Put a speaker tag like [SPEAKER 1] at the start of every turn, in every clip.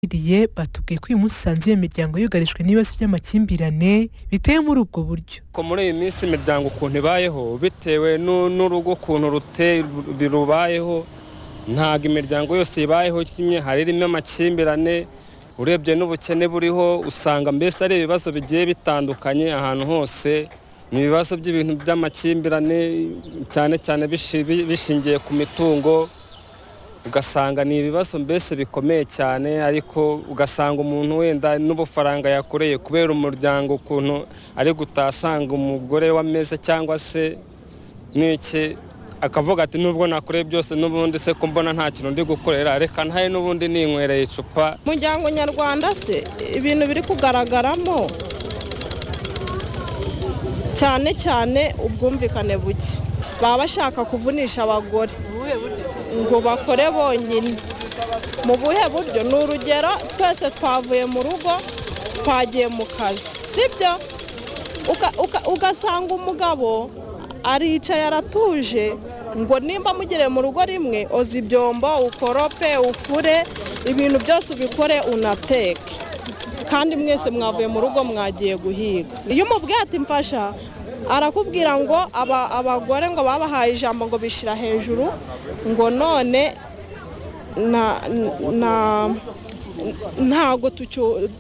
[SPEAKER 1] twaganiriye batubwiye ko uyu munsi usanze iyo miryango yugarijwe n'ibibazo by'amakimbirane biteye muri ubwo buryo
[SPEAKER 2] ko muri iyi minsi imiryango ukuntu ibayeho bitewe n'urugo ukuntu rubayeho ntabwo imiryango yose ibayeho kimwe hari irimo amakimbirane urebye n'ubukene buriho usanga mbese ari ibibazo bigiye bitandukanye ahantu hose ni ibibazo by'ibintu by'amakimbirane cyane cyane bishingiye ku mitungo ugasanga ni ibibazo mbese bikomeye cyane ariko ugasanga umuntu wenda n'ubufaranga yakoreye kubera umuryango ukuntu ari gutasanga umugore w'ameza cyangwa se n'iki akavuga ati nubwo nakoreye byose n'ubundi se ko mbona nta kintu ndi gukorera reka ntaye n'ubundi ninywereye icupa
[SPEAKER 3] umuryango nyarwanda se ibintu biri kugaragaramo cyane cyane ubwumvikane buke baba bashaka kuvunisha abagore ngo bakore bonyine mu buhe buryo ni urugero twese twavuye mu rugo twagiye mu kazi sibyo ugasanga umugabo aricaye aratuje ngo nimba mugere mu rugo rimwe oza ibyombo ukorope ufure ibintu byose ubikore unateke kandi mwese mwavuye mu rugo mwagiye guhiga iyo umubwiye ati mfasha arakubwira ngo abagore ngo babahaye ijambo ngo bishyira hejuru ngo none ntago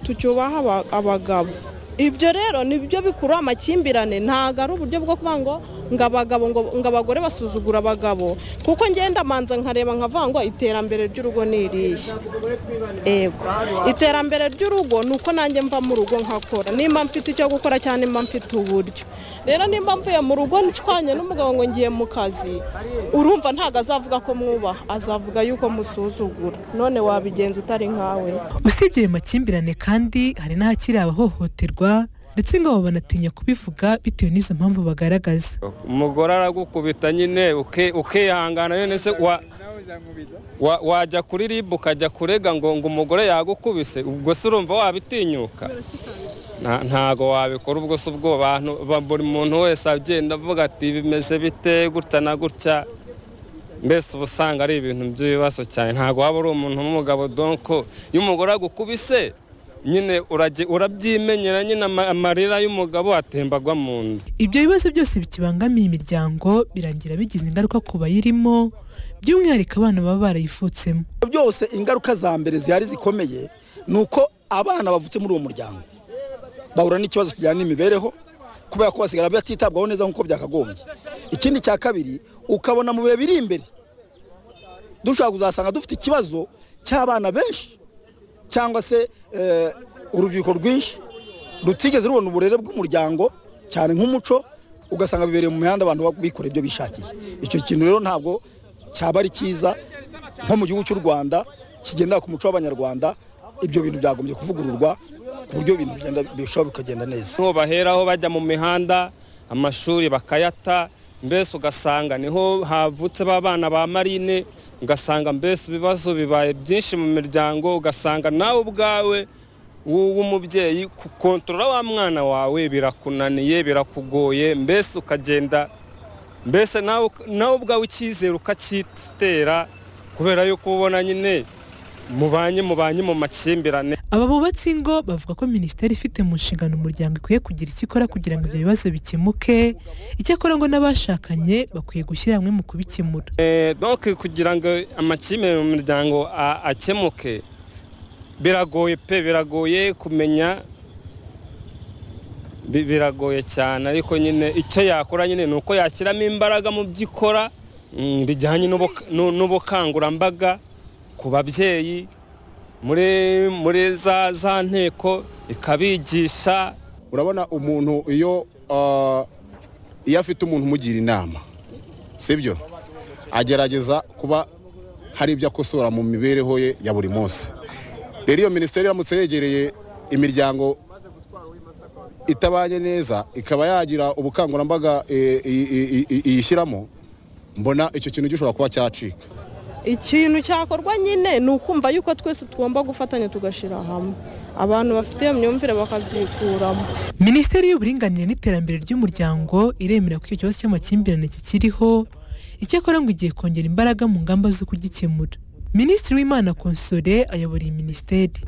[SPEAKER 3] tucyubaha abagabo ibyo rero nibyo bikurura amakimbirane ntabwo ari uburyo bwo kuvuga ngo ngo abagabo ngo abagore basuzugura abagabo kuko ngenda manza nkareba nkavuga ngo iterambere ry'urugo ni iriya iterambere ry'urugo ni uko nanjye mva mu rugo nkakora nimba mfite icyo gukora cyangwa nimba mfite uburyo rero nimba mvuye mu rugo ncwanye n'umugabo ngo ngiye mu kazi urumva ntabwo azavuga ko mwubaha azavuga yuko musuzugura none wabigenza utari nkawe
[SPEAKER 1] usibye ayo makimbirane kandi hari n'ahakiri abahohoterwa ndetse ngo banatinya kubivuga bitewe n'izo mpamvu bagaragaza
[SPEAKER 2] umugore aragukubita nyine ukihangana none se wajya kuri ribu ukajya kurega ngo ngo umugore yagukubise ubwo se urumva wabitinyuka ntago wabikora ubwo se ubwo bantu buri muntu wese agenda avuga ati bimeze bite gutya na gutya mbese uba usanga ari ibintu by'ibibazo cyane ntago waba uri umuntu w'umugabo donko iyo umugore agukubise nyine urabyimenyera nyine amarira y'umugabo atembagwa mu nda
[SPEAKER 1] ibyo bibazo byose bikibangamiye imiryango birangira bigize ingaruka ku bayirimo by'umwihariko abana baba barayifutsemo
[SPEAKER 4] byose ingaruka za mbere zihari zikomeye ni uko abana bavutse muri uwo muryango bahura n'ikibazo kijyana n'imibereho kubera ko basigara batitabwaho neza nk'uko byakagombye ikindi cya kabiri ukabona mu bihe biri imbere dushobora kuzasanga dufite ikibazo cy'abana benshi cyangwa se urubyiruko rwinshi rutigeze rubona uburere bw'umuryango cyane nk'umuco ugasanga bibereye mu mihanda abantu bikora ibyo bishakiye icyo kintu rero ntabwo cyaba ari cyiza nko mu gihugu cy'u rwanda kigendera ku muco w'abanyarwanda ibyo bintu byagombye kuvugururwa ku buryo ibintu bigenda bikagenda neza
[SPEAKER 2] niho baheraho bajya mu mihanda amashuri bakayata mbese ugasanga niho havutse ba bana ba marine ugasanga mbese ibibazo bibaye byinshi mu miryango ugasanga nawe ubwawe w'umubyeyi gukontorora wa mwana wawe birakunaniye birakugoye mbese ukagenda mbese nawe ubwawe icyizere ukacyitera kubera yuko ubona nyine mubanye mubanye mu makimbirane
[SPEAKER 1] aba bubatsi ingo bavuga ko minisiteri ifite mu nshingano umuryango ikwiye kugira icyo ikora kugira ngo ibyo bibazo bikemuke icyakora ngo n'abashakanye bakwiye gushyira hamwe mu kubikemura
[SPEAKER 2] kugira ngo amakimbirane mu miryango akemuke biragoye pe biragoye kumenya biragoye cyane ariko nyine icyo yakora nyine ni uko yashyiramo imbaraga mu byo ikora bijyanye n'ubukangurambaga ku babyeyi muri za nteko ikabigisha
[SPEAKER 5] urabona umuntu iyo iyo afite umuntu umugira inama sibyo agerageza kuba hari ibyo akosora mu mibereho ye ya buri munsi rero iyo minisiteri iramutse yegereye imiryango itabanye neza ikaba yagira ubukangurambaga iyishyiramo mbona icyo kintu gishobora kuba cyacika
[SPEAKER 3] ikintu cyakorwa nyine ni ukumva yuko twese tugomba gufatanya tugashyira hamwe abantu bafite iyo myumvire bakabyikuramo
[SPEAKER 1] minisiteri y'uburinganire n'iterambere ry'umuryango iremera ko icyo kibazo cy'amakimbirane kikiriho icyakora ngo igiye kongera imbaraga mu ngamba zo kugikemura minisitiri w'imana konsore ayobora iyi minisiteri